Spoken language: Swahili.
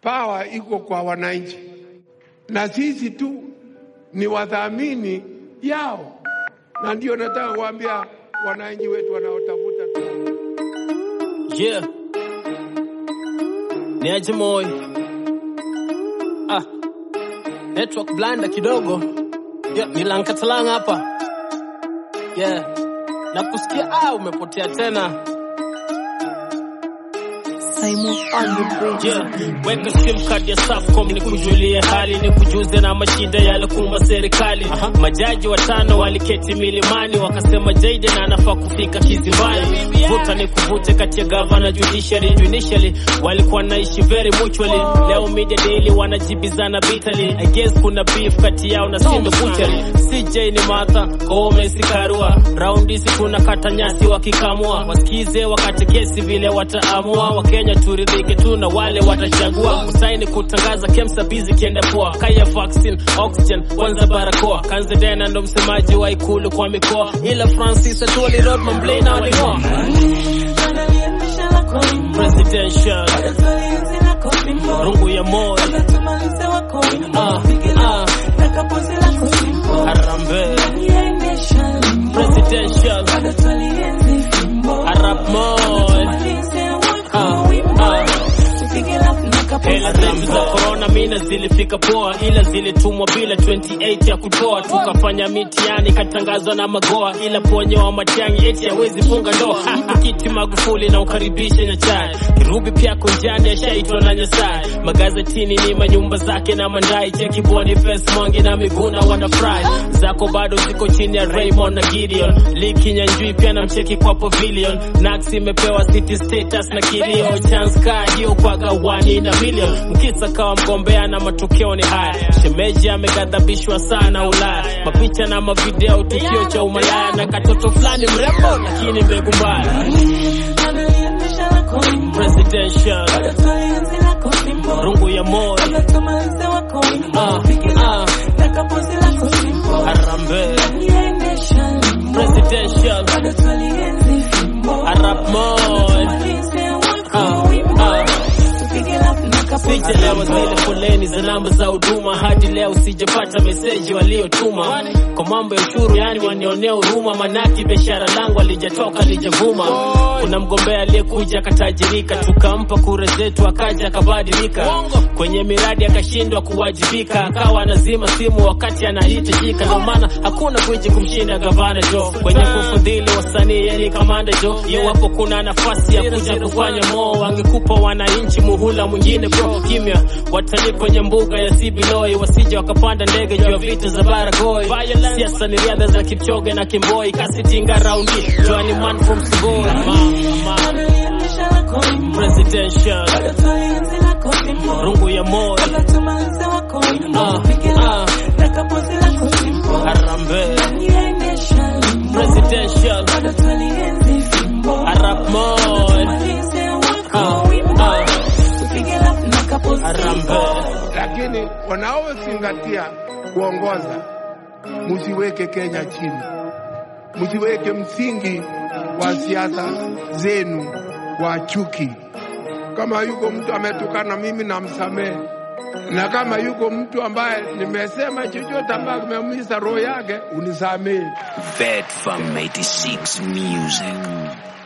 Pawa iko kwa wananchi, na sisi tu ni wadhamini yao, na ndio nataka kuambia wananchi wetu wanaotafuta tu Yeah. Ni aje moy. Ah. Network blanda kidogo. Yeah, ni Lankatalang hapa. Yeah. Na kusikia ah umepotea tena. Simon on the bridge. Yeah. Weka sim card ya Safcom ni kujulie hali ni kujuze na mashida yalikumba serikali. Majaji watano waliketi milimani wakasema Jaden anafaa kufika kizimbani. Vuta ni kuvute kati ya gavana judiciary judiciary walikuwa naishi very mutually. Leo media daily wanajibizana bitterly. I guess kuna beef kati yao na Sindo Butchery. CJ ni Martha, Koome si Karua. Raundi si kuna kata nyasi wakikamua. Wasikize wakati kesi vile wataamua. Wakenya turidhike tu na wale watachagua. Kusaini kutangaza KEMSA busy kienda poa. Kaya vaccine, oxygen, kwanza barakoa. Kanze Dena ndo msemaji wa ikulu kwa mikoa. Ila Francis Atwoli Road Mamblay na waling'oa. Presidential, rungu ya moyo. Ah, ah, Harambee, presidential, Arap Moi. Ah, ah. Hela dhambi za corona mina zilifika poa, ila zilitumwa bila 28 ya kutoa. Tukafanya mitihani katangazwa na magoa, ila ponyo wa Matiang'i eti hawezi funga ndoa. Ha, Kiti Magufuli na ukaribishe na chai, Kirubi pia kunjani ashaitwa na Nyasaye. Magazetini ni manyumba zake na mandai, cheki Boniface Mwangi na Miguna wanafurahi, zako bado ziko chini ya Raymond na Gideon. Liki Nyanjui pia na mcheki kwa pavilion, Nax imepewa city status na kilio, chance card hiyo kwa gawani na million. Mkisa kawa mgombea na matokeo ni haya, shemeji ameghadhabishwa sana Ulaya, mapicha na mavideo, tukio cha umalaya na katoto fulani mrembo lakini mbegu mbaya. Presidential, rungu ya moyo, ah, ah, Harambee, presidential, Arap Moi, ah, ah. Sijalewa zile foleni za namba za huduma hadi leo sijapata meseji waliotuma kwa mambo ya ushuru, yani wanionea huruma, manaki biashara langu alijatoka lijavuma. Kuna mgombea aliyekuja akatajirika, tukampa kura zetu akaja akabadilika, kwenye miradi akashindwa kuwajibika, akawa anazima simu wakati anahitajika. Ndio maana hakuna gwiji kumshinda gavana Jo kwenye kufadhili wasanii, yani kamanda Jo. Iwapo kuna nafasi ya kuja kufanya moo, wangekupa wananchi muhula mwingine bro. Kimya watalii kwenye mbuga ya Sibiloi, wasije wakapanda ndege juu ya vita za Baragoi. Siasa ni riadha za Kipchoge na Kimboi, kasitinga raundi Johnny man from Sugoi. Ma, ma, presidential rungu ya moyo ah, ah, Harambee presidential Arap Moi ah, ah, Harambee lakini wanaozingatia kuongoza, msiweke Kenya chini, msiweke msingi wa siasa zenu wa chuki. Kama yuko mtu ametukana mimi, namsamehe, na kama yuko mtu ambaye nimesema chochote ambaye kimeumiza roho yake, unisamehe. Vet from 86 Music.